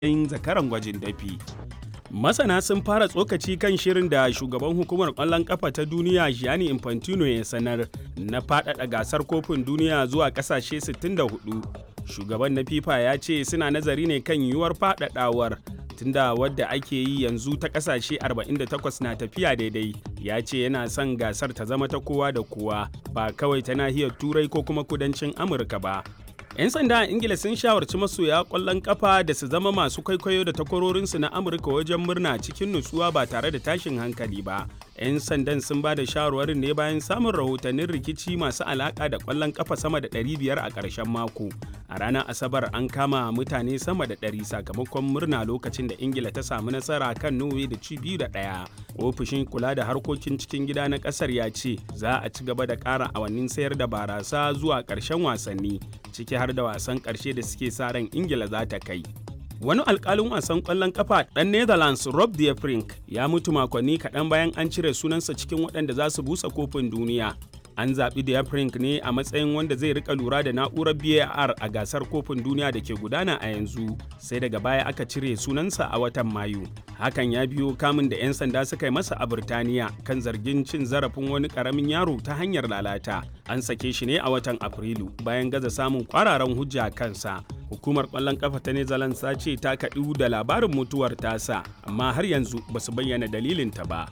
yin zakaran gwajin dafi. Masana sun fara tsokaci kan shirin da shugaban hukumar ƙwallon ƙafa ta duniya Gianni Infantino ya sanar na faɗaɗa gasar kofin duniya zuwa ƙasashe 64. Shugaban na FIFA ya ce suna nazari ne kan yiwuwar faɗaɗawar tunda wadda ake yi yanzu ta ƙasashe 48 na tafiya daidai. Ya ce yana son gasar ta zama ta kowa da kowa ba kawai ta nahiyar Turai ko kuma kudancin Amurka ba. 'Yan sanda a Ingila sun shawarci masoya ƙwallon ƙafa da su zama masu kwaikwayo da takwarorinsu na Amurka wajen murna cikin nutsuwa ba tare da tashin hankali ba. 'Yan sandan sun ba da shawarwarin ne bayan samun rahotannin rikici masu alaƙa da ƙwallon ƙafa sama da 500 a ƙarshen mako. A ranar Asabar an kama mutane sama da 100 sakamakon murna lokacin da Ingila ta samu nasara kan Norway da ci biyu da ɗaya. Ofishin kula da harkokin cikin gida na ƙasar ya ce za a ci gaba da ƙara awannin sayar da barasa zuwa ƙarshen wasanni ciki har da wasan ƙarshe da suke sa ran ingila za ta kai wani alkalin wasan ƙwallon kafa ɗan netherlands rob de Vrij ya mutu makonni kaɗan bayan an cire sunansa cikin waɗanda za su busa kofin duniya an zaɓi de Vrij ne a matsayin wanda zai rika lura da na'urar var a gasar kofin duniya da ke gudana a yanzu sai daga baya aka cire sunansa a watan mayu hakan ya biyo kamun da 'yan sanda suka yi masa a Birtaniya kan zargin cin zarafin wani karamin yaro ta hanyar lalata. An sake shi ne a watan Afrilu bayan gaza samun kwararan hujja kansa. Hukumar ƙwallon ƙafa ta Netherlands ta ce ta kaɗu da labarin mutuwar tasa, amma har yanzu ba su bayyana dalilinta ba.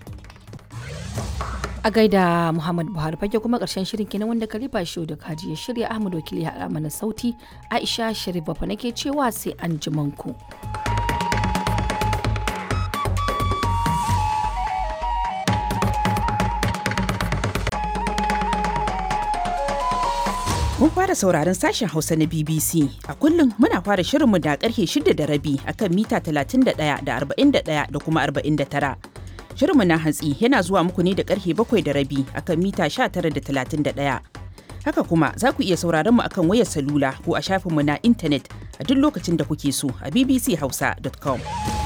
A gaida Muhammad Buhari fage kuma ƙarshen shirin kenan wanda Kalifa Shehu da Kaji ya shirya Ahmad Wakili ya mana sauti Aisha Sharif Bafa nake cewa sai an ku. Mun fara sauraron sashen Hausa na BBC. A kullum muna fara shirinmu da karfe shida da rabi akan mita 31 da 41 da kuma 49. Shirinmu na hantsi yana zuwa muku ne da karfe bakwai da rabi akan mita 19 da 31. Haka kuma za ku iya sauraron mu akan wayar salula ko a shafinmu na intanet a duk lokacin da kuke so a bbchausa.com.